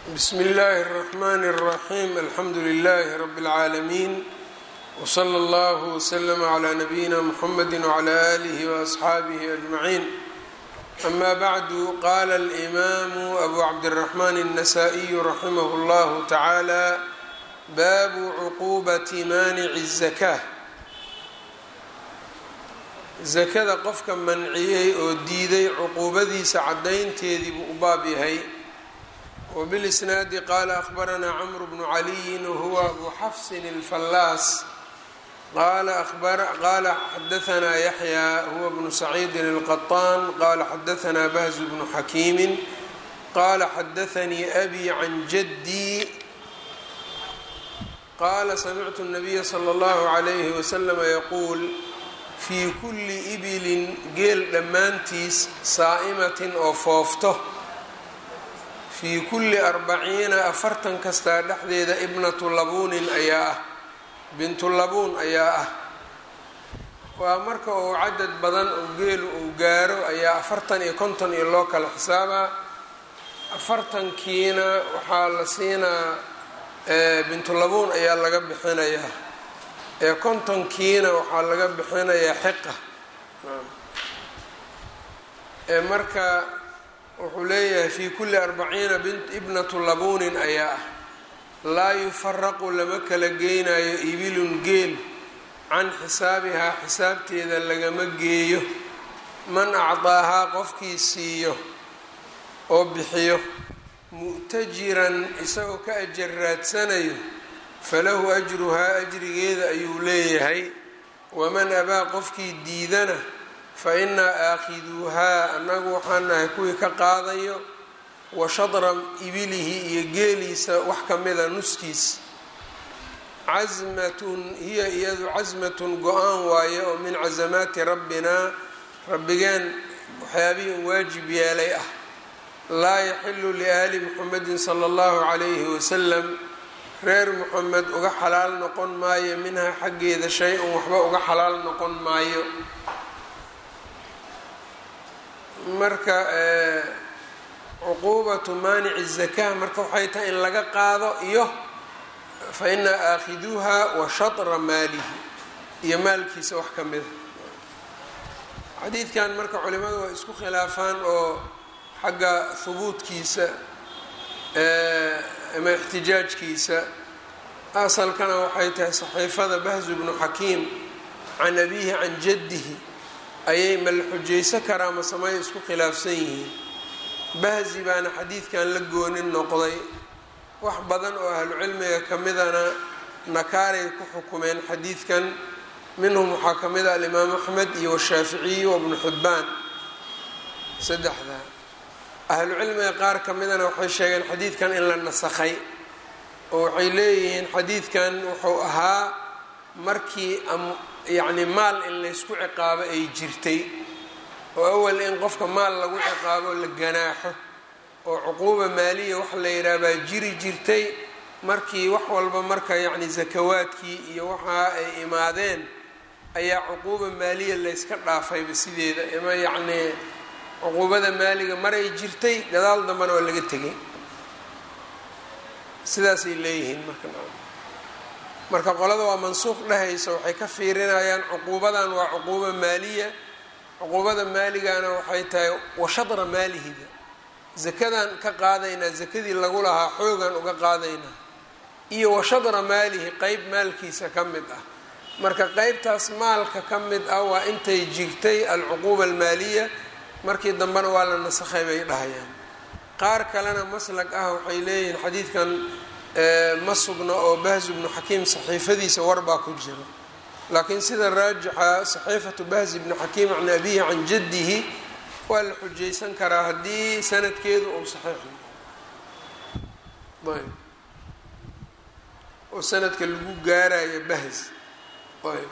bsm اllaahi الرحmn الرaxيm alxamdu لlh rb العaalمين wslى اllه وslm عlى نbyina mxamedi وعlى آlih وأصxaabih أجmaعin ama bعdu qala الإmam أbu cabdالرaحman النasائي raximh اllah taعalى bab cqubaة manic الزakاة zakada qofka manciyey oo diiday cuquubadiisa cadaynteedii buu u baab yahay wbilisnaadi qaala ahbaranaa cmru bnu caliyin wahuwa abu xafsin اlfallaas qaala xadaanaa yaxya huwa bnu saciidin اlqaطaan qaala xadaanaa bahzu bnu xakiimi qaala xadaanii abi can jaddii qaala samictu الnabiya slى اllahu عalayhi waslm yaquul fii kulli ibilin geel dhammaantiis saa'imatin oo foofto fii kulli arbaciina afartan kastaa dhexdeeda ibnatu labuunin ayaa ah bintu labuun ayaa ah waa marka uu cadad badan oo geelu uu gaaro ayaa afartan iyo konton iyo loo kala xisaabaa afartankiina waxaa la siinaa bintu labuun ayaa laga bixinayaa ee kontonkiina waxaa laga bixinayaa xiqa ee marka wuxuu leeyahay fii kulli arbaciina ibnatu labuunin ayaa ah laa yufaraqu lama kala geynayo ibilun geel can xisaabihaa xisaabteeda lagama geeyo man acdaahaa qofkii siiyo oo bixiyo mu'tajiran isagoo ka ajar raadsanayo falahu ajruhaa ajrigeeda ayuu leeyahay waman abaa qofkii diidana fa innaa aakhiduuhaa annagu waxaan nahay kuwii ka qaadayo wa shadra ibilihi iyo geeliisa wax ka mida nuskiis casmatun hiya iyadu casmatun go-aan waaye oo min casamaati rabbinaa rabbigeen waxyaabihii u waajib yeelay ah laa yaxilu liahli muxamedin sala allahu calayhi wasalam reer muxamed uga xalaal noqon maayo minhaa xaggeeda shay-un waxba uga xalaal noqon maayo marka cuquubatu maanici zakaa marka waxay tahay in laga qaado iyo fa inaa aakhiduuha wa shatra maalihi iyo maalkiisa wax ka mida xadiidkan marka culimadu waa isku khilaafaan oo xagga hubuudkiisa ama ixtijaajkiisa asalkana waxay tahay saxiifada bahzu bnu xakiim can abiihi can jaddihi ayay ma la xujayso karaa masamay isku khilaafsan yihiin bahzi baana xadiidkan la goonin noqday wax badan oo ahlucilmiga ka midana nakaaray ku xukumeen xadiidkan minhum waxaa ka mid a alimaam axmed iyo washaaficiyi wabnu xibbaan saddexda ahlucilmiga qaar ka midana waxay sheegeen xadiidkan in la nasakhay oo waxay leeyihiin xadiidkan wuxuu ahaa markii yacni maal in laysku ciqaabo ay jirtay oo awal in qofka maal lagu ciqaabo la ganaaxo oo cuquuba maaliya wax la yidhaha baa jiri jirtay markii wax walba marka yacni sakawaadkii iyo waxa ay imaadeen ayaa cuquuba maaliya layska dhaafayba sideeda ima yacnii cuquubada maaliga maray jirtay gadaal dambena waa laga tegay sidaasay leeyihiin marka marka qolada waa mansuuq dhehaysa waxay ka fiirinayaan cuquubadan waa cuquuba maaliya cuquubada maaligana waxay tahay washadra maalihida zakadan ka qaadaynaa zakadii lagu lahaa xoogan uga qaadaynaa iyo washadra maalihi qeyb maalkiisa ka mid ah marka qeybtaas maalka ka mid ah waa intay jirtay alcuquuba almaaliya markii dambena waa la nasakhay bay dhahayaan qaar kalena maslag ah waxay leeyihiin xadiidkan ma sugna oo bahzu bnu xakiim saxiifadiisa warbaa ku jira laakiin sida raajixa saxiifatu bahzi bni xakiim can abihi can jaddihi waa la xujaysan karaa haddii sanadkeedu uu saxiix ayb oo sanadka lagu gaarayo bahz ayb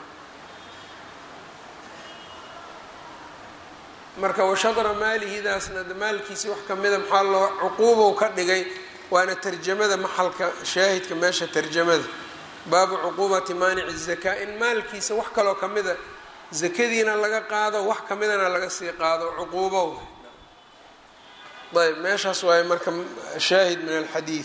marka washadra maalihidaasna maalkiisi wax kamida maxaa loo cuquubow ka dhigay waana tarjamada maxalka shaahidka meesha tarjamada baabu cuquubati maanici zakaa in maalkiisa wax kaloo kamida zakadiina laga qaado wax kamidana laga sii qaado cuquubow ayb meeshaas waaye marka shaahid min alxadiid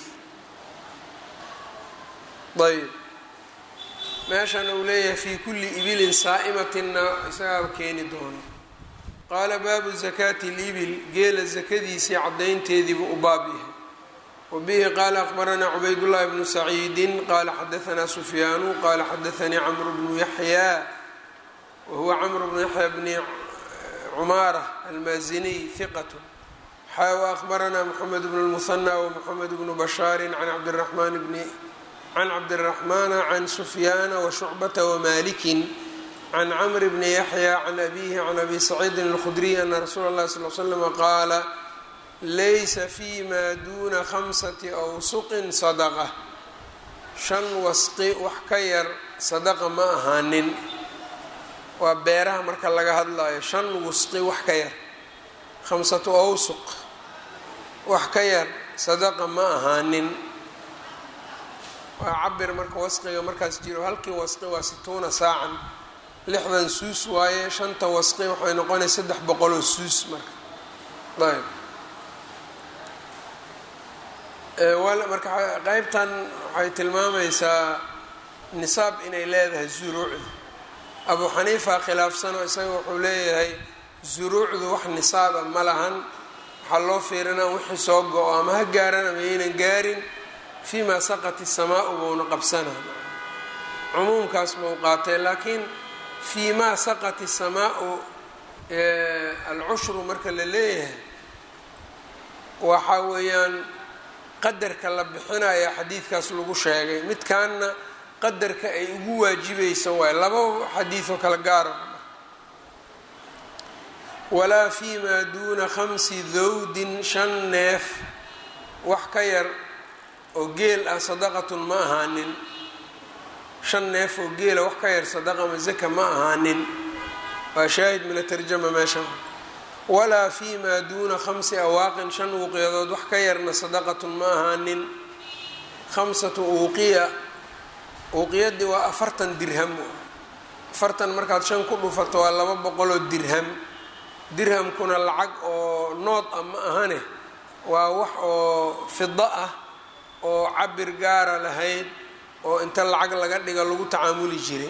ayb meeshan uu leeyahay fii kulli ibilin saa'imatinna isagaaba keeni doono qaala baabu zakaati libil geela sakadiisii caddaynteediibuu u baab yahay wa bihi qaala aqbaranaa cubaydullahi bnu saciidin qaala xadaanaa sufyaanu qaala xadaanii camru bnu yaxyaa wa huwa camru bnu yaxya bni cumaara almaaziniy hiqat xaa wa aqbaranaa moxamed bnu lmuhanى wmoxamed bnu bashaari can cabdiraxmaan bni can cabdiraxmaana can sufyaana washucbata wamalikin can camri bni yaxya can abihi can abi saciidin alkhudriy ana rasuula اllahi sal l slama qaala laysa fi ma duuna khamsati awsuqin sadaqa shan wasqi wax ka yar sadaqa ma ahaanin waa beeraha marka laga hadlayo shan wasqi wax ka yar khamsatu awsuq wax ka yar sadaqa ma ahaanin waa cabir marka wasqiga markaas jiro halkii wasqi waa situuna saacan lixdan suus waaye shanta wasqi waxay noqonaya saddex boqoloo suus marka ayb marka qeybtan waxay tilmaamaysaa nisaab inay leedahay zuruucda abu xaniifa khilaafsanoo isaga wuxuu leeyahay zuruucdu wax nisaaba ma lahan waxaa loo fiirinaa wixii soo go-o ama ha gaaran ama yaynan gaarin fii maa saqat isamaau buuna qabsanaa cumuumkaas bau qaatay laakiin fii maa saqat isamaau alcushru marka la leeyahay waxa weeyaan qadarka la bixinaya xadiidkaas lagu sheegay midkaanna qadarka ay ugu waajibaysa waay laba xadiidoo kala gaara walaa fi maa duuna khamsi dawdin shan neef wax ka yar oo geel ah sadaqatun ma ahaanin shan neef oo geela wax ka yar sadaqa ma zaka ma ahaanin waa shaahid min atarjama meesha walaa fi maa duuna khamsi awaaqin shan uuqiyadood wax ka yarna sadaqatun ma ahaanin khamsatu uuqiya uuqiyadii waa afartan dirham afartan markaad shan ku dhufato waa laba boqoloo dirham dirhamkuna lacag oo nood ah ma ahane waa wax oo fido ah oo cabir gaara lahayd oo inta lacag laga dhiga lagu tacaamuli jiray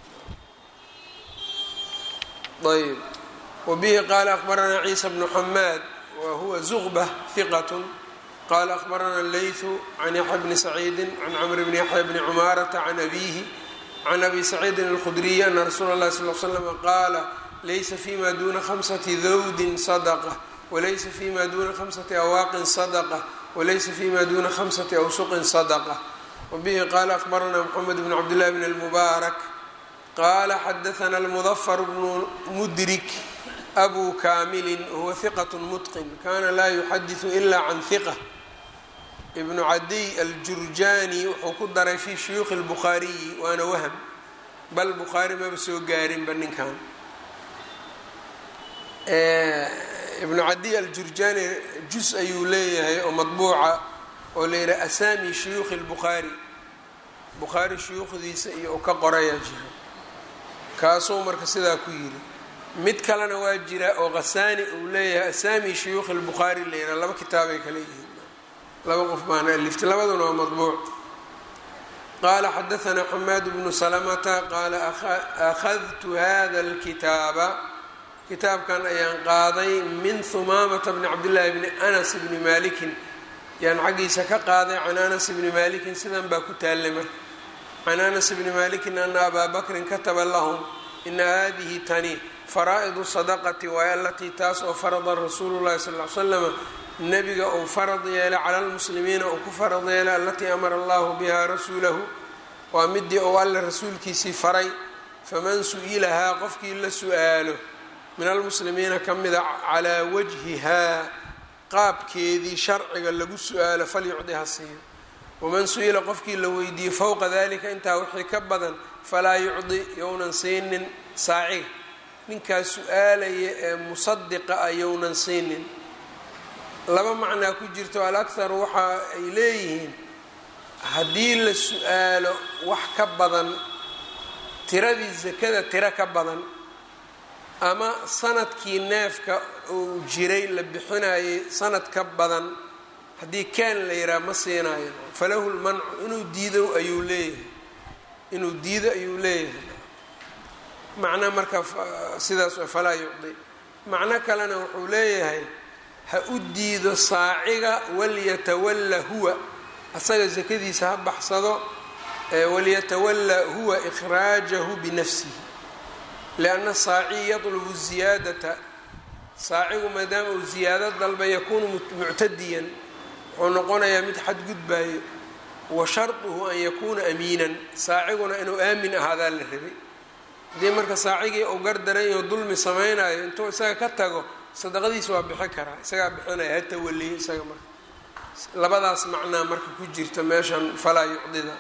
ayb wbihi qaala akbaranaa ciisa bnu xamaad wa huwa zuqbة hiqat qaala akbarana leyثu can yaxya bni saciidi can camr bni yaxya bni cumaarata can abihi can abi saciidin اlkhudriyi ana rasuula اlahi sal l slm qaala laysa fima duna khamsati dawdin sadqa walaysa fima duna khamsati awaaqin sadqa walaysa fima duna khamsati awsuqin sadqa wbihi qaala akbarana mxamed bn cabdillahi bn اlmubaarak qala xadaana almudafar bnu mudrik abu kaamilin huwa hiqat mutqin kana laa yuxadiثu ila can hiqa ibnu cadiy aljurjani wuxuu ku daray fi shuyuukhi اlbukhaariyi waana wahm bal bukhaari maba soo gaarinba ninkan ibnu cadiy aljurjani jus ayuu leeyahay oo madbuuca oo la yidhaha asaami shuyuukhi اlbukhaari bukhaari shuyuukhdiisa iyo u ka qoraya jira kaasuu marka sidaa ku yiri mid kalena waa jira oo khasaani uu leeyahay asaami shuyuukhi اlbukhaari la yidhaha laba kitaabay kala yihiin laba qof baana aliftay labaduna waa madbuuc qaala xadaanaa xamaad bnu salamata qaala akhadtu hada اlkitaaba kitaabkan ayaan qaaday min humaamata bni cabdillaahi bni anas bni malikin yaan xaggiisa ka qaaday can anas bni malikin sidan baa ku taallay marka can anas bni malikin ana abaa bakrin kataba lahum ina hadihi tani faraa'idu sadaqati waay alatii taas oo farada rasuulu llahi sal l slama nebiga uu farad yeelay cala lmuslimiina uu ku farad yeelay alatii amara allahu biha rasuulahu waa midii uu alle rasuulkiisii faray faman su-ilahaa qofkii la su-aalo min almuslimiina ka mida calaa wajhihaa qaabkeedii sharciga lagu su-aalo falyucdi ha siiyo waman su-ila qofkii la weydiiyey fowqa dalika intaa wixii ka badan falaa yucdi younan siinin saaciga ninkaas su-aalaya ee musadiqa ah younan siinin laba macnaa ku jirto alakharu waxa ay leeyihiin haddii la su-aalo wax ka badan tiradii sakada tiro ka badan ama sanadkii neefka uu jiray la bixinayay sanad ka badan haddii kaan la yidhaha ma siinayo falahu lmancu inuu diido ayuu leeyahay inuu diido ayuu leeyahay macno marka sidaas falaa yucdi macno kalena wuxuu leeyahay ha u diido saaciga walyatawalla huwa asaga sakadiisa ha baxsado walyatawalla huwa ikhraajahu binafsihi lianna saaci yadlubu ziyaadata saacigu maadaama uu ziyaado dalba yakuunu muctadiyan wuxuu noqonayaa mid xadgudbaayo wa sharduhu an yakuuna amiinan saaciguna inuu aamin ahaadaa la rabay haddii marka saacigii uu gardaran yaho dulmi samaynayo intuu isaga ka tago sadaqadiisa waa bixin karaa isagaa bixinaya ha tawaliyo isaga marka labadaas macnaa marka ku jirta meeshan falaa yucdida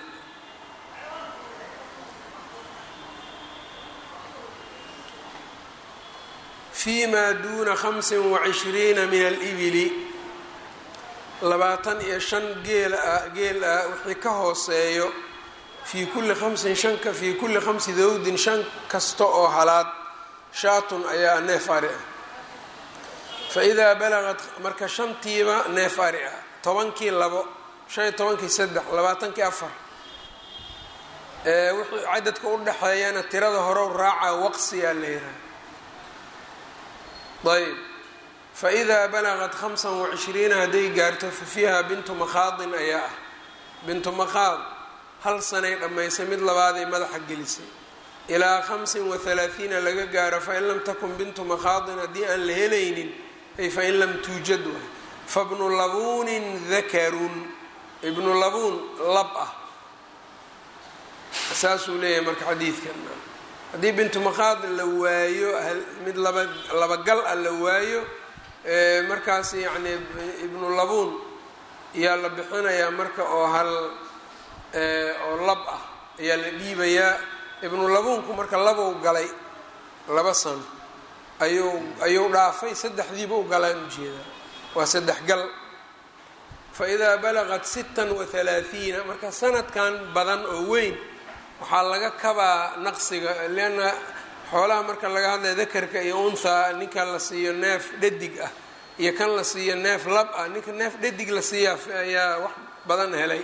fi ma duuna hamsin wacishriina min alibili labaatan iyo shan geel ah geel ah wixii ka hooseeyo fii kulli khamsin shanka fii kulli khamsi dawdin shan kasta oo halaad shaatun ayaa neef ari ah fa idaa balagad marka shantiiba neef ari ah tobankii labo shan iyo tobankii saddex labaatankii afar wixii cadadka u dhexeeyana tirada horow raacaa waqsiyaa la yiraha ayb faidaa balagad hamsan wacishriina hadday gaarto fa fiiha bintu makhaadin ayaa ah bintu makhaad hal sanay dhammaysay mid labaaday madaxa gelisay ilaa hamsin wa halaathiina laga gaaro fain lam takun bintu makhaadin haddii aan la helaynin ay fain lam tuujad waay fabnu labuunin dakarun ibnu labuun lab ah saasuu leeyahay marka xadiidkan haddii bintu makhaad la waayo mid laba labagal ah la waayo markaas yacni ibnu labuun ayaa la bixinayaa marka oo hal oo lab ah ayaa la dhiibayaa ibnu labuunku marka labow galay laba sano ayuu ayuu dhaafay saddexdiiba u galaan ujeedaa waa saddex gal fa idaa balaqat sittan wa halaathiina marka sanadkan badan oo weyn waxaa laga kabaa naqsiga leanna xoolaha marka laga hadlaya dakarka iyo unthaa ninka la siiyo neef dhadig ah iyo kan la siiyo neef lab ah ninka neef dhadig la siiyaa ayaa wax badan helay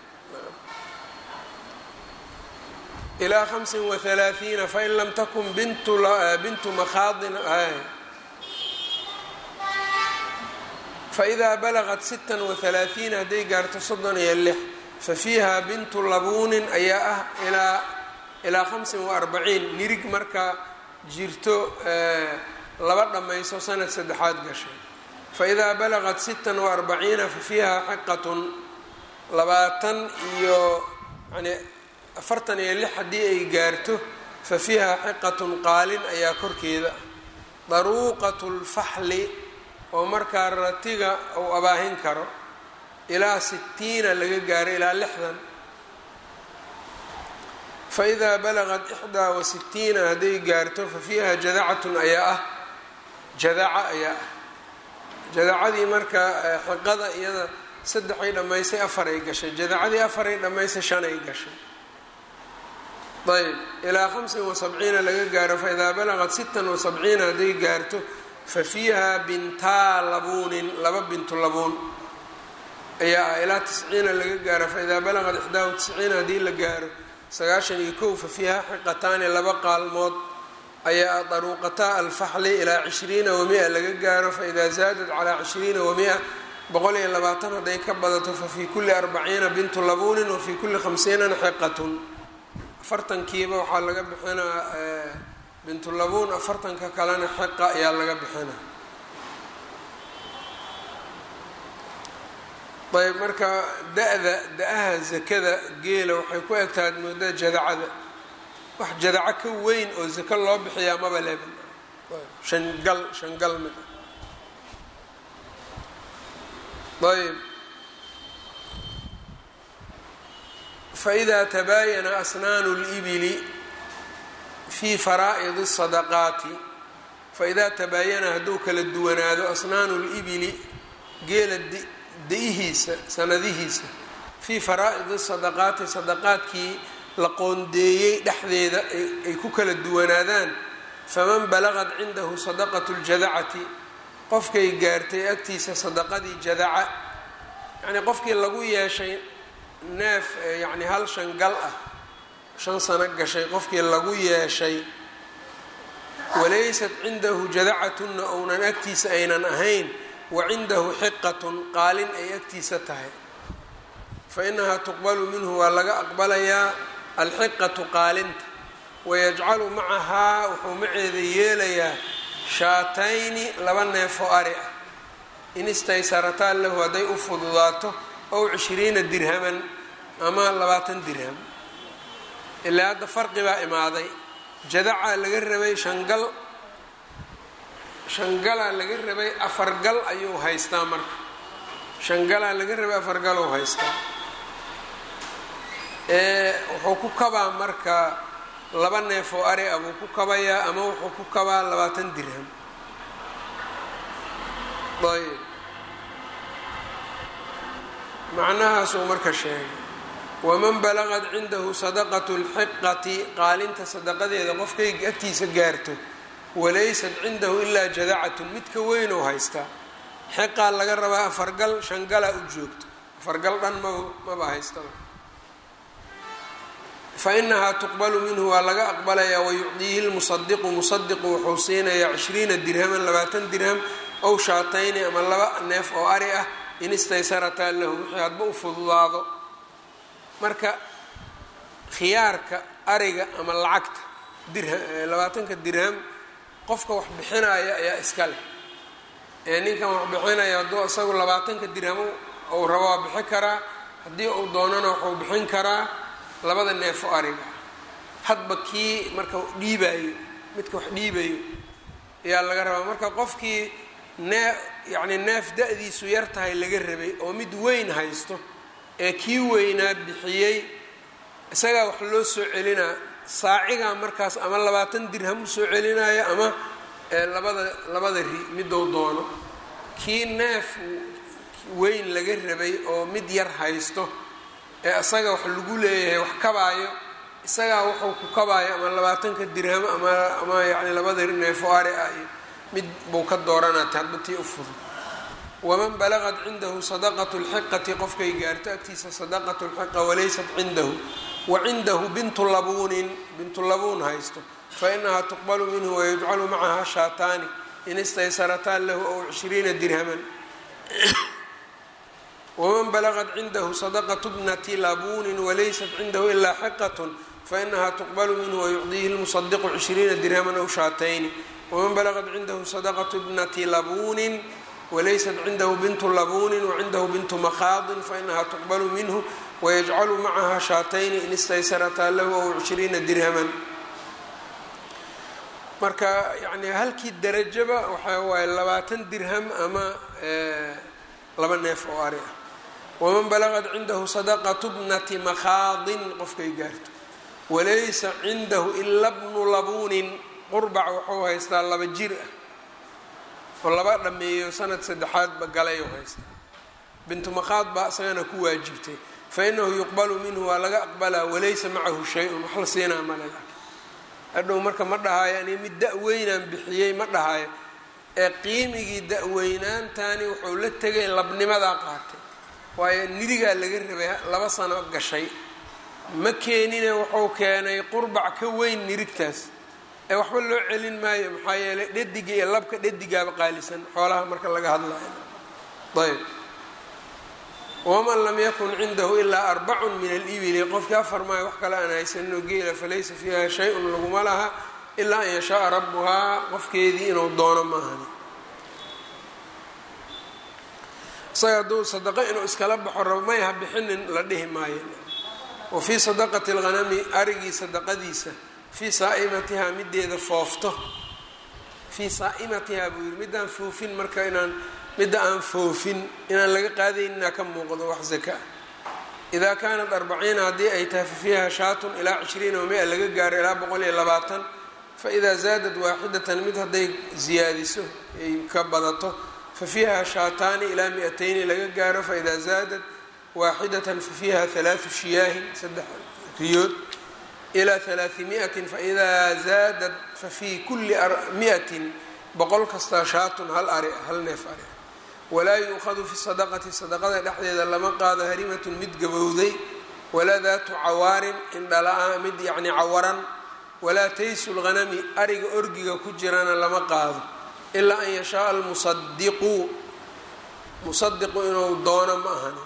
ilaa hamsin wa halaathiina fain lam takun bintu bintu makhaadin faidaa balaqat sittan wa halaathiina hadday gaarto soddon iyo lix fa fiiha bintu labuunin ayaa ah ilaa ilaa hamsin wa arbaciin nirig marka jirto laba dhammayso sanad saddexaad gashay faidaa balaqat sittan wa arbaciina fa fiiha xiqatun labaatan iyo yani afartan iyo lix haddii ay gaarto fa fiiha xiqatun qaalin ayaa korkeeda daruuqatu lfaxli oo markaa ratiga uu abaahin karo ilaa sitiina laga gaaro ilaa lixdan fa idaa balaqat ixdaa wa sitiina hadday gaarto fa fiiha jadacatun ayaa ah jadaca ayaa ah jadacadii marka xiqada iyada saddexay dhammaysay afaray gashay jadacadii afaray dhammaysay shanay gashay ayb ilaa hamsin wa sabciina laga gaaro fa idaa balaqat sittan wa sabciina hadday gaarto fa fiiha bintaa labuunin laba bintu labuun ayaa ah ilaa tisciina laga gaaro fa idaa balaqat ixdaa wa tisciina haddii la gaaro sagaashan iyo kow fa fiiha xiqataani laba qaalmood ayaa ah daruuqataa alfaxli ilaa cishriina wa mia laga gaaro fa idaa zaadat calaa cishriina wa mia boqol iyo labaatan hadday ka badato fa fii kulli arbaciina bintu labuunin wa fii kulli khamsiinan xiqatun afartankiiba waxaa laga bixinaa bintu labuun afartanka kalena xiqa ayaa laga bixina ayb marka da-da da-aha zakada geela waxay ku egtahay moodaa jadacada wax jadaco ka weyn oo zako loo bixiyaa maba leba shan gal shan gal mid ayb faإida tabaayana asnaanu اlibili fii faraa'idi الsadaqaati faidaa tabaayana hadduu kala duwanaado asnaanu اlibili geela da-ihiisa sanadihiisa fii faraa'idi sadaqaati sadaqaadkii la qoondeeyey dhexdeeda ay ku kala duwanaadaan faman balagad cindahu sadaqatu ljadacati qofkay gaartay agtiisa sadaqadii jadaca yacnii qofkii lagu yeeshay neef yacni hal shan gal ah shan sano gashay qofkii lagu yeeshay walaysat cindahu jadacatunna ounan agtiisa aynan ahayn wa cindahu xiqatun qaalin ay agtiisa tahay fa inahaa tuqbalu minhu waa laga aqbalayaa alxiqatu qaalinta wayajcalu macahaa wuxuu maceeda yeelayaa shaatayni laba neefoo ari ah in istaysarataan lahu hadday u fududaato ow cishriina dirhaman ama labaatan dirham ilaa hadda farqi baa imaaday jadacaa laga rabay shangal shangalaa laga rabay afargal ayuu haystaa marka shangalaa laga rabay afargalou haystaa wuxuu ku kabaa marka laba neef oo ari ah buu ku kabayaa ama wuxuu ku kabaa labaatan dirham ayb macnahaasuu marka sheegay waman balagad cindahu sadaqatu lxiqati qaalinta sadaqadeeda qofkay agtiisa gaarto walaysat cindahu ilaa jadacatun midka weyn oo haystaa xiqaa laga rabaa afargal shangalaa u joogto afargal dhan maba maba haystaba fa inahaa tuqbalu minhu waa laga aqbalayaa wayucdiihi lmusadiqu musadiqu wuxuu siinayaa cishriina dirhaman labaatan dirham ow shaatayni ama laba neef oo ari ah in istaysarataa lahu wixii hadba u fududaado marka khiyaarka ariga ama lacagta dirha labaatanka dirham qofka wax bixinaya ayaa iska leh ee ninkan wax bixinaya hadduu isagu labaatanka dirham ou rabo waa bixin karaa haddii uu doonana wuxuu bixin karaa labada neefo ariga hadba kii marka dhiibayo midka wax dhiibayo ayaa laga rabaa marka qofkii nee yacni neef da-diisu yar tahay laga rabay oo mid weyn haysto ee kii weynaa bixiyey isagaa wax loo soo celinaa saacigaa markaas ama labaatan dirham usoo celinaayo ama labada labada ri midou doono kii neef weyn laga rabay oo mid yar haysto ee isaga wax lagu leeyahay wax kabaayo isagaa wuxuu ku kabaayo ama labaatanka dirham ama ama yacni labada neefo ari ah iyo mid buu ka dooranaa hadba tii u fudud waman balagad cindahu sadaqatu lxiqati qofkay gaarto agtiisa sadaqatu lxiqa walaysat cindahu wa cindahu bintu labuunin bintu labuun haysto fa inahaa tuqbalu minhu wayujcalu macaha shaataani in istaysarataan lahu ow cishriina dirhaman waman balagad cindahu sadaqatu bnati labuunin walaysat cindahu ilaa xiqatun fainahaa tuqbalu minhu wayucdiihi lmusadiqu cishriina dirhaman ow shaatayni waman balagad cindahu sadaqatu bnati labuunin wlaysat cindahu bintu labuunin wacindahu bintu makhaadin fainahaa tuqbalu minhu wayajcalu macaha shaatayni in istaysarataa lahu ow cishriina dirhaman marka yani halkii darajaba waxaa waaye labaatan dirham ama laba neef oo ari ah waman balagad cindahu sadaqatu bnati makhaadin qofkay gaarto walaysa cindahu ila bnu labuunin qurbac wuxuu haystaa laba jir ah oo laba dhameeyo sanad saddexaadba galayou haystaa bintu makhaad baa isagana ku waajibtay fa inahu yuqbalu minhu waa laga aqbalaa walaysa macahu shay-un wax la siinaa male hadhow marka ma dhahaayo ani mid da-weynaan bixiyey ma dhahaayo ee qiimigii da-weynaantani wuxuu la tegay labnimadaa qaatay waayo nidigaa laga rabay laba sano gashay ma keenine wuxuu keenay qurbac ka weyn nirigtaas ee waxba loo celin maayo maxaa yeelay dhediga iyo labka dhedigaaba qaalisan xoolaha marka laga hadlayo ayb waman lam yakun cindahu ilaa arbacun min alibili qofkii afar maayo wax kale aan haysaninoo geela falaysa fiiha shay-un laguma laha ilaa an yashaaa rabbuhaa qofkeedii inuu doono maahani isaga hadduu sadaqo inuu iskala baxo rabo may ha bixinin la dhihi maayo wa fii sadaqati lghanami arigii sadaqadiisa fii saa'imatihaa mideeda foofto fii saa'imatihaa buu yiri midaan foofin marka inaan midda aan foofin inaan laga qaadaynina ka muuqdo wax zaka idaa kaanat arbaciina haddii ay tahay fa fiiha shaatun ilaa cishriina wamia laga gaaro ilaa boqol iyo labaatan fa idaa zaadad waaxidatan mid hadday ziyaadiso ay ka badato fa fiiha shaataani ilaa mi-atayni laga gaaro fa idaa zaadad waaxidatan fa fiiha halaatu shiyaahin saddex riyood ilaa alaatimiatin faidaa zaadat fafii kulli miatin boqol kastaa shaatun hal ari hal neef ari walaa yuukhadu fi sadaqati sadaqada dhexdeeda lama qaado harimatun mid gabowday walaa daatu cawaarin indhala-a mid yacni cawaran walaa taysu lghanami ariga orgiga ku jirana lama qaado ilaa an yashaaa almusadiqu musadiqu inuu doono ma ahani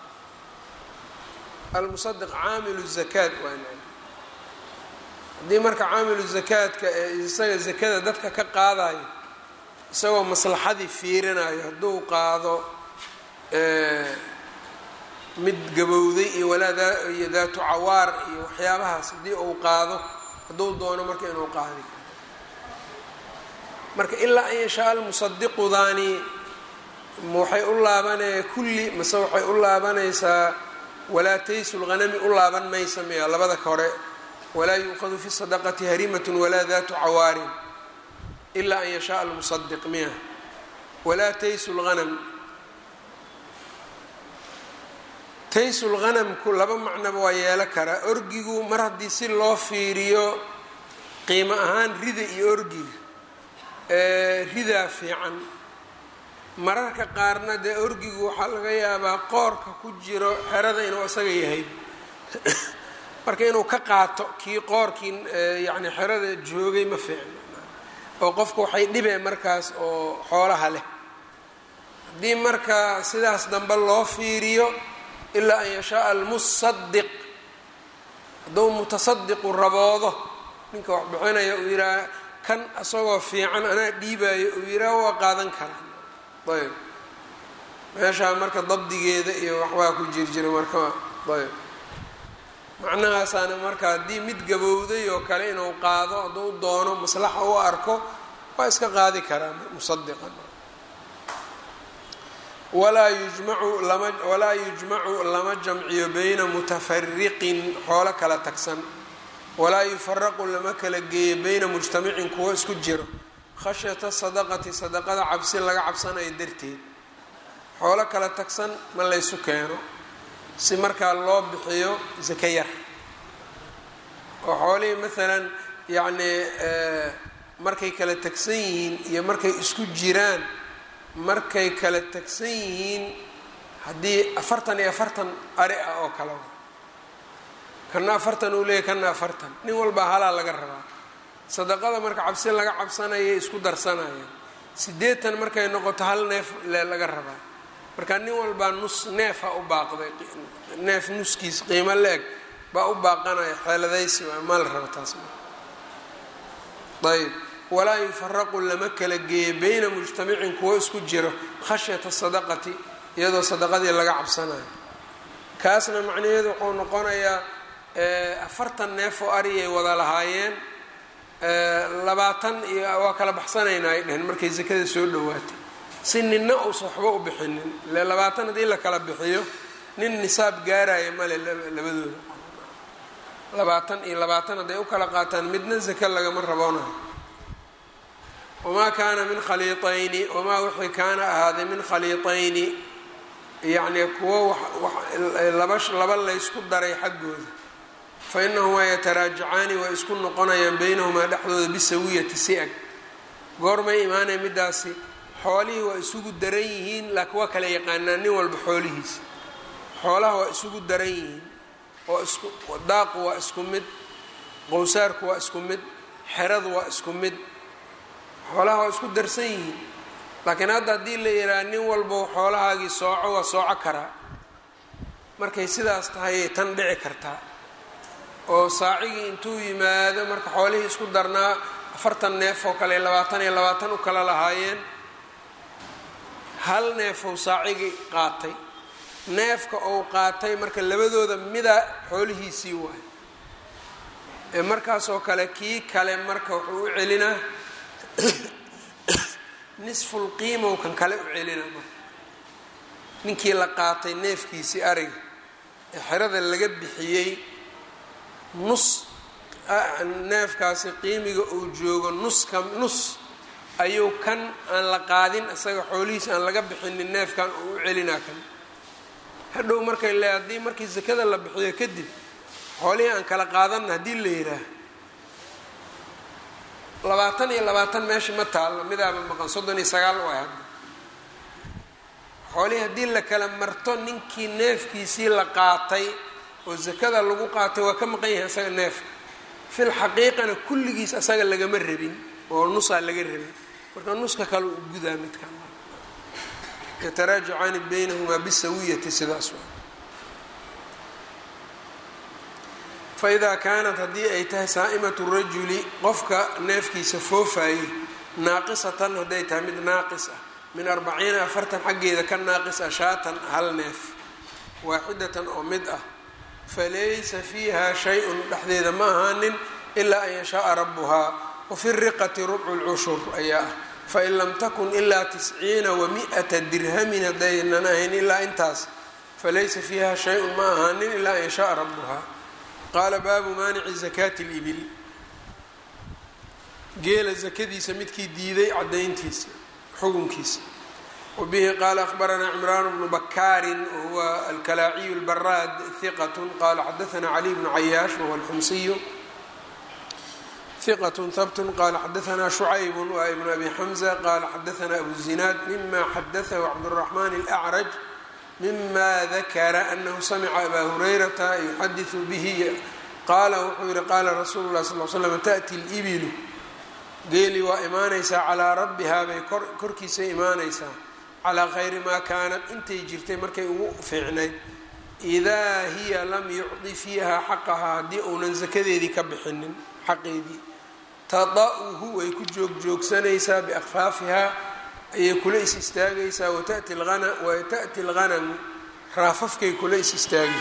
almusadiq caamilu zakaat waa haddii marka caamilu zakaadka ee isaga zakada dadka ka qaadayo isagoo maslaxadii fiirinayo hadduu qaado mid gabowday iyo walaa iyo daatu cawaar iyo waxyaabahaas haddii uu qaado hadduu doono marka inuu qaadi karo marka ilaa an yashaa almusadiqudaani waxay u laabanaya kulli mase waxay u laabanaysaa walaa taysu lghanami u laaban maysa miya labada ka hore walaa yuuqadu fi sadaqati harimatun walaa daatu cawaarin ilaa an yashaaa almusadiq miya walaa taysu lghanam taysu lghanamku laba macnoba waa yeelo karaa orgigu mar haddii si loo fiiriyo qiimo ahaan rida iyo orgiga ridaa fiican mararka qaarna dee orgigu waxaa laga yaabaa qoorka ku jiro xerada inuu isaga yahay marka inuu ka qaato kii qoorkii yacni xerada joogay ma fiicno oo qofka waxay dhibeen markaas oo xoolaha leh haddii marka sidaas dambe loo fiiriyo ilaa an yashaaa almusadiq hadduu mutasadiqu raboodo ninka wax bixinaya uu yidhaha kan isagoo fiican anaa dhiibaayo uu yidhaha waa qaadan karaa ayb meeshaa marka dabdigeeda iyo waxbaa ku jirjira marka ayb macnahaasaana marka haddii mid gabowday oo kale inuu qaado hadduu doono maslaxa u arko waa iska qaadi karaa musadiqan walaa yujmacu lama walaa yujmacu lama jamciyo bayna mutafariqin xoolo kala tagsan walaa yufaraqu lama kala geeyo bayna mujtamicin kuwo isku jiro khashyata sadaqati sadaqada cabsi laga cabsanayo darteed xoolo kala tagsan ma laysu keeno si markaa loo bixiyo saka yar oo xoolihii maalan yacnii markay kala tagsan yihiin iyo markay isku jiraan markay kala tagsan yihiin haddii afartan iyo afartan ari ah oo kale kana afartan uu leeyahy kana afartan nin walbaa halaa laga rabaa sadaqada marka cabsi laga cabsanayay isku darsanayaan siddeetan markay noqoto hal neef le laga rabaa marka nin walbaa nus neefa u baaqday neef nuskiis qiimo la-eg baa u baaqanaya xeeladaysi waa maa la raba taas ayb walaa yufaraqu lama kala geeyo bayna mujtamicin kuwo isku jiro khashyata sadaqati iyadoo sadaqadii laga cabsanayo kaasna macnaheedu wuxuu noqonayaa afartan neef oo ariyay wada lahaayeen labaatan iyo waa kala baxsanaynaa ay dheheen markay sakada soo dhawaatay si ninna uusan waxba u bixinin ile labaatan haddii la kala bixiyo nin nisaab gaaraya male labadooda labaatan iyo labaatan hadday u kala qaataan midna zaka lagama raboonayo wamaa kaana min khaliiطayni wamaa wixii kaana ahaaday min khaliiطayni yacnii kuwo laba laba laysku daray xaggooda fa inahumaa yataraajacaani way isku noqonayaan beynahumaa dhexdooda bisawiyati si-ag goormay imaanaya midaasi xoolihii waa isugu daran yihiin laakiin waa kala yaqaanaa nin walba xoolihiisa xoolaha waa isugu daran yihiin oo isku daaqu waa isku mid qowsaarku waa isku mid xeradu waa isku mid xoolaha waa isku darsan yihiin laakiin hadda haddii la yidhaha nin walba xoolahaagii sooco waa sooco karaa markay sidaas tahayay tan dhici kartaa oo saacigii intuu yimaado marka xoolihii isku darnaa afartan neef oo kale labaatan iyo labaatan u kala lahaayeen hal neefow saacigii qaatay neefka uu qaatay marka labadooda mida xoolihiisii waay ee markaasoo kale kii kale marka wuxuu u celinaa nisful qiimow kan kale u celinaa marka ninkii la qaatay neefkiisii ariga ee xerada laga bixiyey nus neefkaasi qiimiga uu joogo nuska nus ayuu kan aan la qaadin isaga xoolihiisa aan laga bixinin neefkan uu u celinaa kan hadhow markay le haddii markii sakada la bixiyo kadib xoolihii aan kala qaadanna haddii la yidhaah labaatan iyo labaatan meesha ma taallo midaaba maqan soddon iyo sagaal u ah hadda xoolihii haddii la kala marto ninkii neefkiisii la qaatay oo sakada lagu qaatay waa ka maqan yahay asaga neefka fil xaqiiqana kulligiis asaga lagama rabin oo nusaa laga rabin marka nuska kale u gudaa midkan yataraajacaani baynahumaa bisawiyati sidaas waa faidaa kaanat haddii ay tahay saa'imatu rajuli qofka neefkiisa foofayey naaqisatan hadday tahay mid naaqis ah min arbaciina afartan xaggeeda ka naaqis ah shaatan hal neef waaxidatan oo mid ah falaysa fiiha shay-un dhexdeeda ma ahaanin ilaa an yashaaa rabuhaa wafi riqati rubcu lcushur ayaa ah fain lam takun ilaa tisciina wa mi-ata dirhamin haddaynan ahayn ilaa intaas falaysa fiiha shay-un ma ahaanin ilaa an yashaaa rabuhaa qaala baabu maanici zakaati libil geela zakadiisa midkii diiday cadayntiisa xukunkiisa wabihi qaala ahbaranaa cimraan bnu bakaarin wahuwa alkalaaciyu lbaraad hiqat qaala xadaanaa caliy bnu cayaash wahuwa alxumsiyu hiqat habt qaala xadaanaa shucayb waa ibnu abi xamza qaala xadaanaa abu zinaad mima xadaahu cabduraxmaan alacraj mima dakara anahu samica abaa hurayrata yuxadiثu bihi qaala wuxuu yihi qaala rasuulu lah sal l slam taأti اlibilu geeli waa imaanaysaa calaa rabbihaa bay korkiisay imaanaysaa calaa khayri maa kaanat intay jirtay markay ugu fiicnayd idaa hiya lam yucdi fiiha xaqahaa haddii uunan sakadeedii ka bixinin xaqeedii tada'uhu way ku joogjoogsanaysaa biakfaafihaa ayay kula is istaagaysaa watati wata'ti alghanamu raafafkay kula is istaagay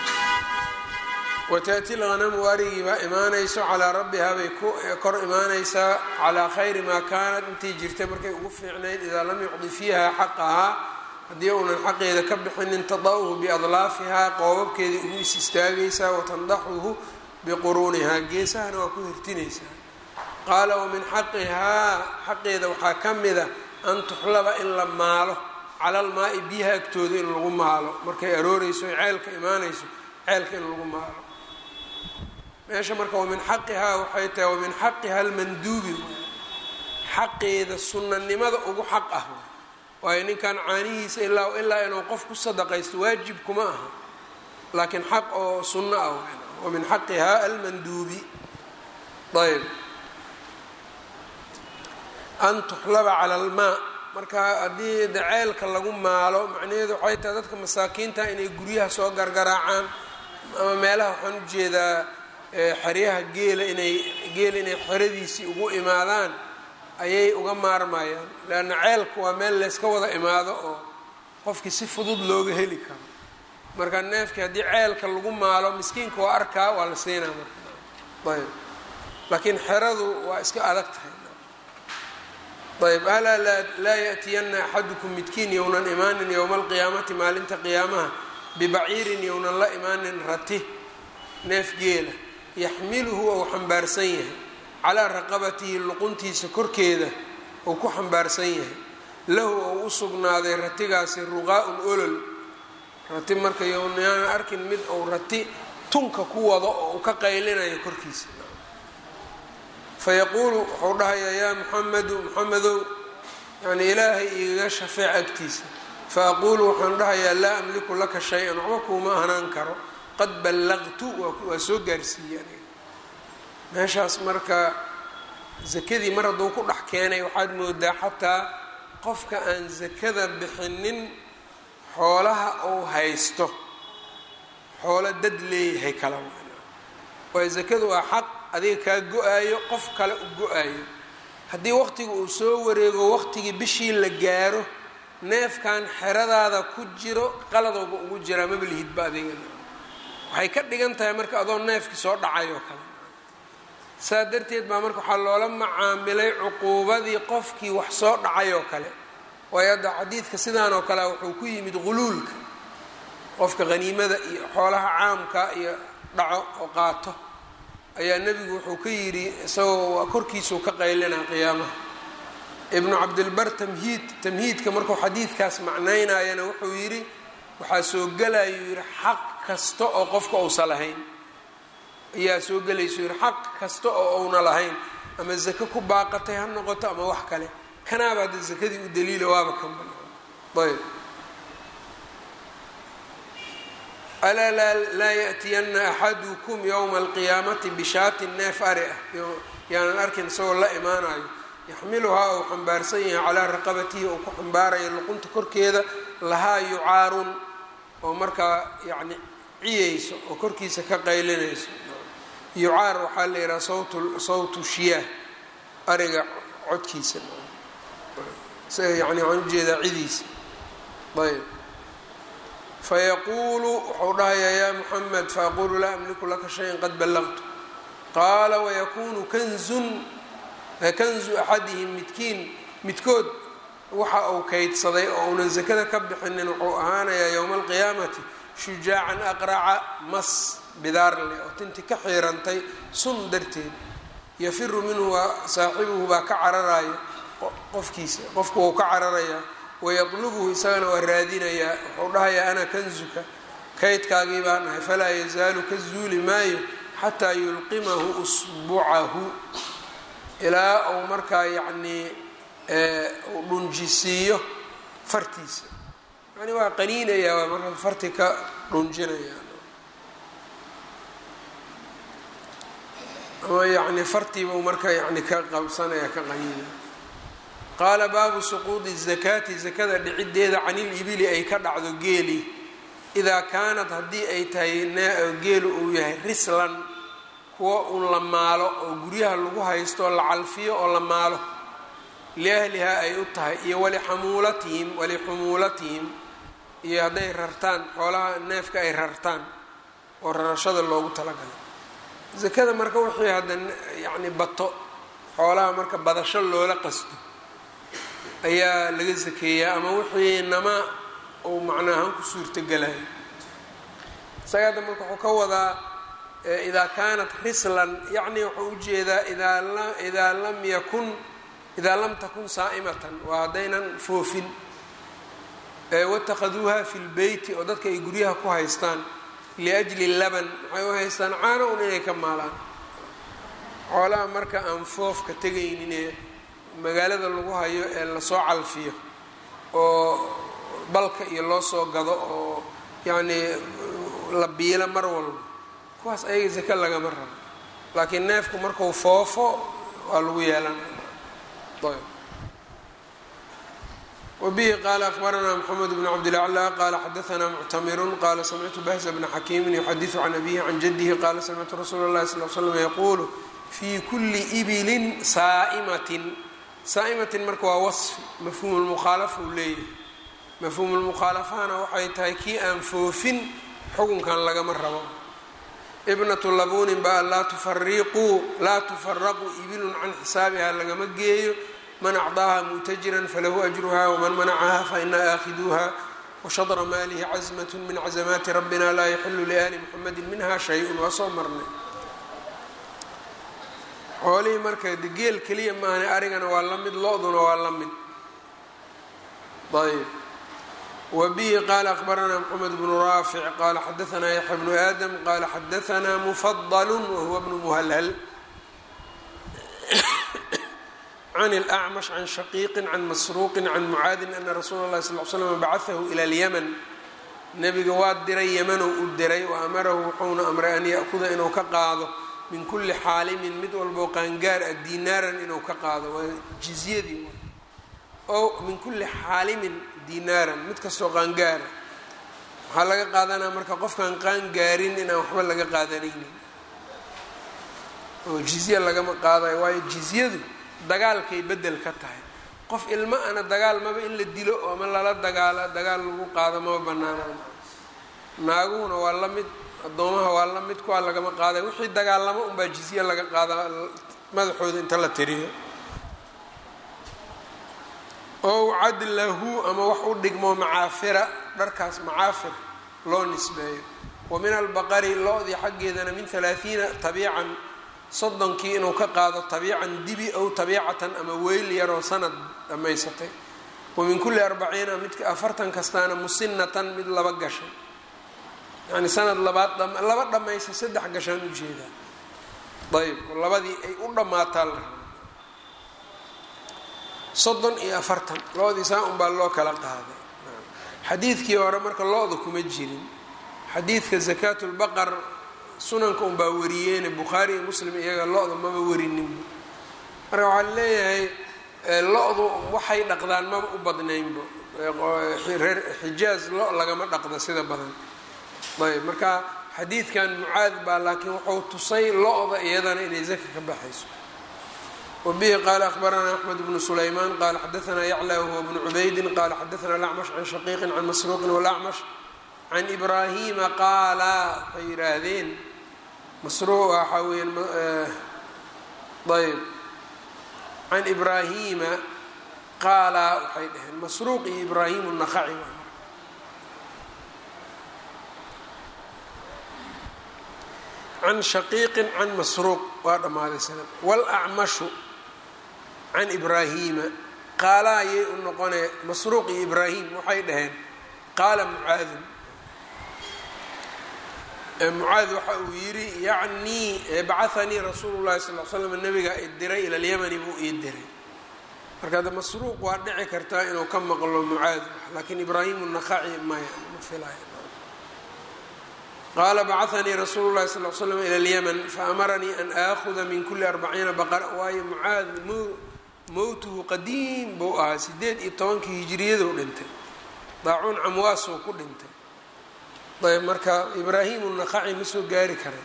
wata'ti lghanamu arigii baa imaanayso calaa rabbihaa bay ku kor imaanaysaa calaa khayri maa kaanat intay jirtay markay ugu fiicnayd idaa lam yucdi fiiha xaqahaa haddii uunan xaqeeda ka bixinin tada'uhu biadlaafihaa qoobabkeedii ugu is istaagaysaa watandaxuhu biquruunihaa geesahana waa ku hirtinaysaa qaala wamin xaqihaa xaqeeda waxaa ka mida an tuxlaba in la maalo cala almaa-i biyaha agtooda in lagu maalo markay arooreyso o ceelka imaanayso ceelka in lagu maalo meesha marka wamin xaqihaa waxay tahay wamin xaqiha almanduubi xaqeeda sunnanimada ugu xaq ah waayo ninkan caanihiisa ilaa ilaa inuu qof ku sadaqaysto waajib kuma aha laakiin xaq oo sunno ah wamin xaqihaa almanduubi ayb an tuxlaba cala almaa marka haddii de ceelka lagu maalo macnaheedu waxay tahay dadka masaakiinta inay guryaha soo gargaraacaan ama meelaha waxaan ujeedaa xeryaha geela inay geela inay xeradiisii ugu imaadaan ayay uga maarmayaan leanna ceelku waa meel layska wada imaado oo qofkii si fudud looga heli karo marka neefkii haddii ceelka lagu maalo miskiinka waa arkaa waa la siinaa marka ayb laakiin xeradu waa iska adag tahay ayb alaa laa yaأtiyana axadukum midkiin yownan imaanin yowma alqiyaamati maalinta qiyaamaha bibaciirin yownan la imaanin rati neef geela yaxmiluhu ou xambaarsan yahay calaa raqabatihi luquntiisa korkeeda ou ku xambaarsan yahay lahu ou u sugnaaday ratigaasi ruqaa-un olol rati marka yownaana arkin mid ou rati tunka ku wado oo uu ka qaylinayo korkiisa fayaquulu wuxuu dhahayaa yaa muxamedu muxamedow yani ilaahay igaga shafeec agtiisa faaquulu waxaan dhahayaa laa amliku laka shay-an waxba kuuma ahnaan karo qad ballaqtu waa soo gaarsiiyey aniga meeshaas marka sakadii mar hadduu ku dhex keenay waxaad moodaa xataa qofka aan sakada bixinin xoolaha uu haysto xoolo dad leeyahay kala waana waayo sakadu waa xaq adiga kaa go-aayo qof kale u go-aayo haddii waqtiga uu soo wareego waqtigii bishii la gaaro neefkan xeradaada ku jiro qaladooba ugu jiraa mabalihidba adigana waxay ka dhigan tahay marka adoo neefkii soo dhacay oo kale saa darteed baa marka waxaa loola macaamilay cuquubadii qofkii wax soo dhacay oo kale waayo hadda xadiidka sidaan oo kalea wuxuu ku yimid quluulka qofka haniimada iyo xoolaha caamka iyo dhaco oo qaato ayaa nebigu wuxuu ka yidhi isagoo korkiisuu ka qaylinaa qiyaamaha ibnu cabdilbar tamhiid tamhiidka markuu xadiidkaas macnaynayana wuxuu yidhi waxaa soo gelayuu yidhi xaq kasta oo qofka uusa lahayn ayaa soo gelayso yidhi xaq kasta oo uuna lahayn ama zako ku baaqatay ha noqoto ama wax kale kanaaba hadda zakadii u daliila waaba ka ayb alaa laa yaأtiyana axadukum ywma alqiyaamati bishaatin neef ari ah yaanan arkin isagoo la imaanayo yaxmiluhaa ou xambaarsan yahay calaa raqabatihi ou ku xambaarayo luqunta korkeeda lahaa yucaarun oo markaa yani ciyeyso oo korkiisa ka qaylinayso yucaar waxaa la yidhaha sawt sawtu shiyaah ariga codkiisa isaga yani waxaan ujeedaa cidiisa ayb fayaquulu wuxuu dhahayaa yaa muxamed faaqulu laa amliku laka shayan qad ballaqtu qaala wayakunu kanzun kanzu axadihim midkiin midkood waxa uu kaydsaday oo uunan sakada ka bixinin wuxuu ahaanayaa yowma alqiyaamati shujaacan aqraca mas bidaarle oo tinti ka xiirantay sun darteed yafiru minhu waa saaxibuhu baa ka cararayo qofkiisa qofku wuu ka cararayaa wayatlubuhu isagana waa raadinayaa wuxuu dhahayaa ana kanzuka kaydkaagii baan ahay falaa yazaalu ka zuuli maayo xataa yulqimahu usbucahu ilaa uu markaa yacnii uu dhunjisiiyo fartiisa yani waa qaniinayaa waa markaa farti ka dhunjinaya ama yani fartiibau marka yani ka qabsanaya ka qaniinaya qaala baabu suquudi zakaati zakada dhiciddeeda canilibili ay ka dhacdo geeli idaa kaanad haddii ay tahay geelu uu yahay rislan kuwa un la maalo oo guryaha lagu haysto la calfiyo oo la maalo liahlihaa ay u tahay iyo walixamuulatihim walixumuulatihim iyo hadday rartaan xoolaha neefka ay rartaan oo rarashada loogu talagalay zakada marka wixii hadda yacni bato xoolaha marka badasho loola qasdo ayaa laga sakeeyaa ama wixii nama uu macnaahaan ku suurtogelayo isaga hadda marka wuxuu ka wadaa idaa kaanat rislan yacni wuxuu ujeedaa idaa lam yakun idaa lam takun saa'imatan waa haddaynan foofin watakhaduuha fi lbeyti oo dadka ay guryaha ku haystaan liajli laban maxay u haystaan caano un inay ka maalaan xoolaha marka aan foofka tegayninee magaalada lagu hayo ee lasoo calfiyo oo balka iyo loo soo gado oo yacnii la biilo mar walba kuwaas ayaga sake lagama rabo laakiin neefku markuu foofo waa lagu yeelanaya ayb wbihi qaala akbaranaa mxamed bn cabdilaclى qala xadaanaa muctamirun qala samictu bahza bna xakiimin yuxadiثu can abihi can jadihi qala samictu rasuula اlahi sal l slam yaquulu fii kuli ibilin saaimatin saa'imatin marka waa wasfi mafhuum lmukhaalafa uu leeyahay mafhuum lmukhaalafahana waxay tahay kii aan foofin xukunkan lagama rabo ibnatu labunin ba laa tufariquu laa tufaraqu ibilun can xisaabiha lagama geeyo man acdaaha mutajiran falahu ajruha wman manacaha faina aakhiduuha washadra maalihi casmat min cazamaati rabbina laa yaxilu liali muxamedi minha shay-un waa soo marnay xoolihii marka geel keliya maahane arigana waa la mid lo-duna waa la mid ayb wbihi qala akbaranaa mxamed bnu raafic qala xadaanaa yaxya bnu aadam qala xadaanaa mufadl wahuwa bnu muhalhal can اlأcmash can shaqiiqi can masruuqi can mucaadin ana rasuula اlahi sal l slm bacaثahu ilى اlyman nebiga waa diray yamanow u diray wa amarahu wuxuuna amray an ya'kuda inuu ka qaado min kuli xaalimin mid walboo qaangaar ah dinaaran inuu ka qaado waa jizyadii o min kuli xaalimin dinaaran mid kastoo qaangaara waxaa laga qaadanaa marka qofkaan qaangaarin inaan waxba laga qaadanaynin oo jizya lagama qaadayo waayo jizyadu dagaalkay bedel ka tahay qof ilma ana dagaal maba in la dilo ama lala dagaala dagaal lagu qaado maba banaanaan naaguhuna waa la mid addoomaha waa la mid kuwaa lagama qaadayo wixii dagaalamo unbaa jizye laga qaada madaxooda inta la tiriyo ow cadlahu ama wax u dhigmo macaafira dharkaas macaafir loo nisbeeyo wa min albaqari lo-dii xaggeedana min halaathiina tabiican soddonkii inuu ka qaado tabiican dibi ow tabiicatan ama weyl yaroo sanad dhammaysatay wa min kulli arbaciina midka afartan kastaana musinatan mid laba gashay yani sanad labaad laba dhammaysa saddex gashaan ujeedaa ayb labadii ay u dhammaataa la rabaa soddon iyo afartan lo-dii saa unbaa loo kala qaaday xadiidkii hore marka lo-da kuma jirin xadiidka zakaatulbaqar sunanka unbaa wariyeene bukhaari iyo muslim iyaga lo-da maba werininba marka waxaa leeyahay lo-du waxay dhaqdaan maba u badnaynba reer xijaaz lo lagama dhaqda sida badan ayb marka xadiidkan mucaad baa laakiin wuxuu tusay lo-da iyadana inay zaka ka baxayso wbihi qaala akhbaranaa axmed bnu sulaymaan qaala xadaanaa yacla huwa bnu cubaydin qaala xadaanaa lacmash can shaqiiqin can masruuqin walacmash can ibraahima qaala waxay yidhaahdeen masruuq waxaa weeyaan ayb can ibraahima qaala waxay dhaheen masruuq iyo ibraahim naqaci can shaqiiqin can masruuq waa dhammaaday sanad wlacmashu can ibraahima qaala ayay u noqonee masruuq iyo ibraahim waxay dhaheen qaala mucaadun mucaad waxa uu yidhi yacnii bacahanii rasuulu llahi sal l slam nabiga i diray ila lyamani buu ii diray marka de masruuq waa dhici kartaa inuu ka maqlo mucaad laakiin ibraahim naqaci maya ma filay qaala bacahanii rasuulu llahi sal l slam ila lyaman faamaranii an aahuda min kuli arbaciina baqara waayo mucaad mowtuhu qadiim buu ahaa sideed iyo tobankii hijiriyaduu dhintay daacuun camwaasuu ku dhintay ayb marka ibraahimu naqaci ma soo gaari karan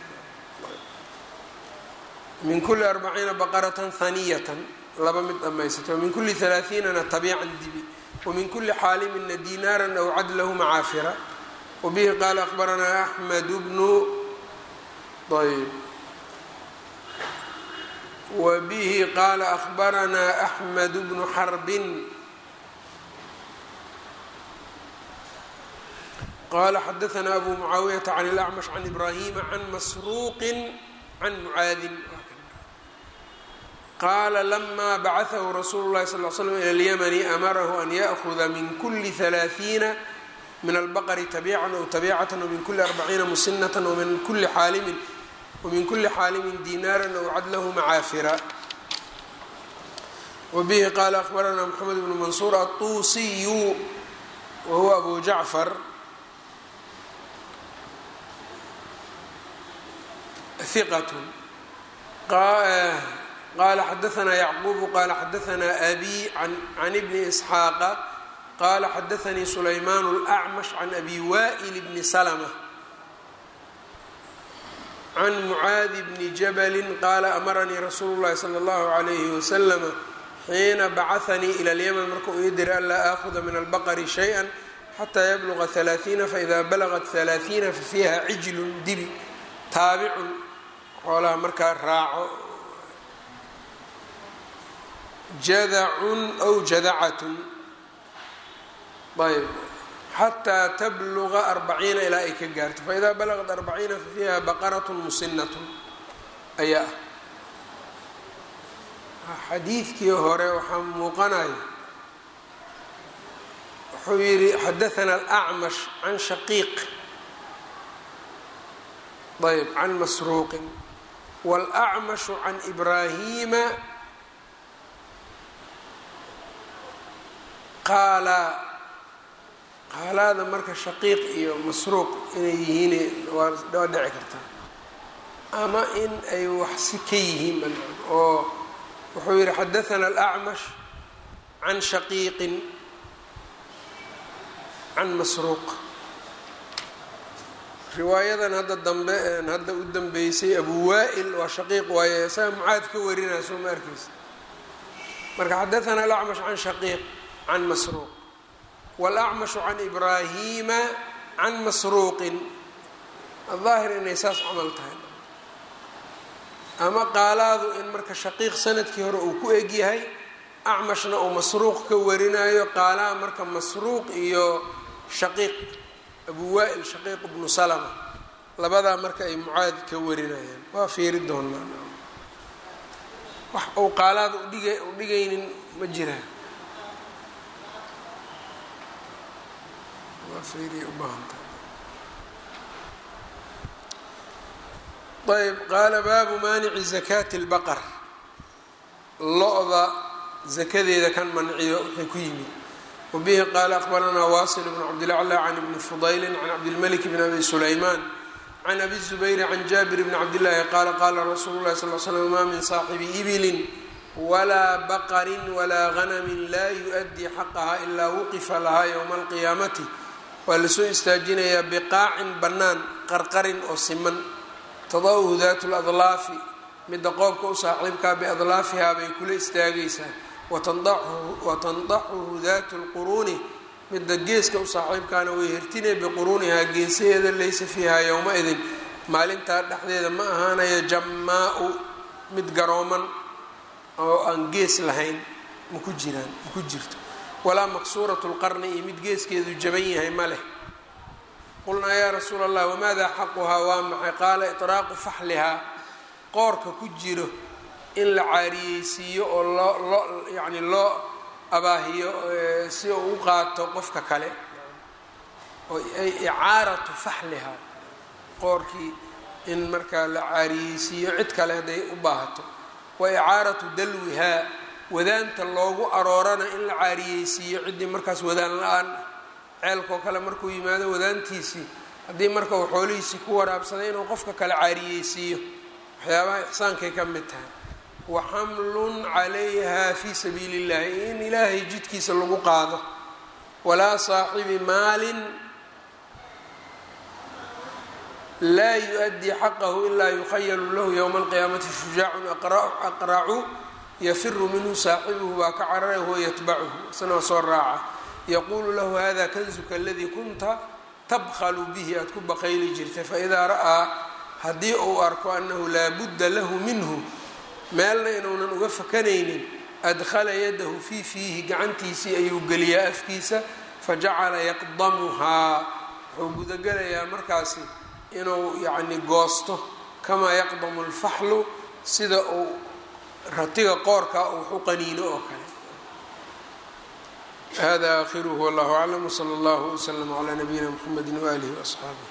min kuli arbaciina baqaratan haniyatan laba mid dhammaysato min kuli halaaثiinana tabiican dibi wamin kuli xaalimina dinaaran aw cadlahu macaafira wbihi qaala akbaranaa axmed bnu ayb wbihi qaala akbaranaa axmed bnu xarbin qala xadaanaa abu mucaawiyata can اlacmash can ibrahima can masruuqi can mucaadin qaala lama bacaثahu rasuulu اlahi sal l slm ilى اlyamani amarahu an yأhuda min kuli ثalaaثiina min albaqri tabiican aw tabicatan wmin kuli arbaciina musinatan wmin kuli xaalimin wmin kuli xaalimin dinaaran aw cadlahu macaafira wabihi qaala akbaranaa mxamed bnu mansuur aلtuusiyu wahuwa abu jacfar hiqat qaala xadaanaa yacqubu qaala xadaanaa abi can bni isxaaqa qala xadaanii sulaymaan اlأcmash can abi wa'il bni slmة can mucaadi bni jabali qaala amaranii rasuulu اllahi salى اllahu عalayhi waslama xiina bacahanii ilى اlymn markuu ii diray anlaa aahuda min albaqri shayئa xataa yabluga ثalaaثiina faida balagat ثalaaثiina fafiiha cijlun dibi taabicun xoolaha markaa raaco jadacun aw jadacatun ayb xataa tabluga arbaciina ilaa ay ka gaarto faidaa balagad arbaciina fa fiiha baqaratun musinatun ayaa ah xadiidkii hore waxaa muuqanaya wuxuu yidhi xadaana alacmash can shaqiiq ayb can masruuqin wاlacmashu can ibraahima qaala qaalaada marka shaqiiq iyo masruuq inay yihiin waa waa dhici kartaa ama in ay wax si ka yihiin oo wuxuu yihi xadaana alacmash can shaqiiqin can masruuq riwaayadan hadda dambe een hadda u dambeysay abu waa'il waa shaqiiq waaye isaga mucaad ka warinaya soo ma arkeysa marka xadaana alacmash can shaqiiq can masruuq wاlacmashu can ibraahima can masruuqin aلظaahir inay saas camal tahay ama qaalaadu in marka shaqiiq sanadkii hore uu ku eg yahay acmashna uu masruuq ka warinayo qaalaha marka masruuq iyo shaqiiq abu waa'il shaqiiq bnu salma labadaa marka ay mucaad ka warinayaan waa fiiri doonaa wax uu qaalaada udhiga u dhigaynin ma jiraan ayb qaala baabu maanici zakaati اlbaqar lo-da zakadeeda kan manciyo wixii ku yimid wabihi qaala aqbaranaa wasil bn cabdilacla can ibni fudayli can cabdilmalik bn abi sulaymaan can abi zubayri can jaabir bni cabdillaahi qaala qaala rasuulu lahi sal l slam maa min saaxibi ibilin walaa baqarin walaa ganamin laa yu-addii xaqaha ilaa wuqifa lahaa yowma alqiyaamati waa lasoo istaajinayaa biqaacin bannaan qarqarin oo siman tadawhu daatu ladlaafi midda qoobka u saaxiibkaa biadlaafihaa bay kula istaagaysaa watandaxuhu daatu lquruuni midda geeska u saaxiibkaana way hertinay biquruunihaa geesaheeda laysa fiihaa yowma-idin maalintaa dhexdeeda ma ahaanayo jammaa-u mid garooman oo aan gees lahayn maku jiraan maku jirto walaa maksuuratu lqarni iyo mid geeskeedu jaban yahay ma leh qulnaa yaa rasuula allah wamaada xaquhaa waa maxay qaala iطraaqu faxlihaa qoorka ku jiro in la caariyeysiiyo oo loo loo yacni loo abaahiyo si uu u qaato qofka kale oo ay icaaratu faxlihaa qoorkii in markaa la caariyeysiiyo cid kale hadday u baahato wa icaaratu dalwihaa wadaanta loogu aroorana in la caariyeysiiyo ciddii markaas wadaan la-aan ceelkoo kale markuu yimaado wadaantiisii haddii marka uu xoolihiisii ku waraabsaday inuu qofka kale caariyeysiiyo waxyaabaha ixsaankay ka mid tahay wa xamlun calayha fii sabiili illahi in ilaahay jidkiisa lagu qaado walaa saaxibi maalin laa yu-addii xaqahu ilaa yukhayalu lahu yowma alqiyaamati shujaacun aqracu yafiru minhu saaxibuhu baa ka cararay huwa yatbacuhu isna waa soo raaca yaquulu lahu hada kanzuka aladii kunta tabkhalu bihi aada ku baqayli jirtay faidaa ra'aa haddii uu arko annahu laa budda lahu minhu meelna inuunan uga fakanaynin adkhala yadahu fii fiihi gacantiisii ayuu geliyaa afkiisa fajacala yaqdamuhaa wuxuu gudagelayaa markaasi inuu yacni goosto kamaa yaqdamu alfaxlu sida uu ratiga qoorka uu wax u qaniino oo kale hada aakhiruhu wallahu aclam wsala allahu wslama calaa nabiyina mxamedi waaalihi waasxaabih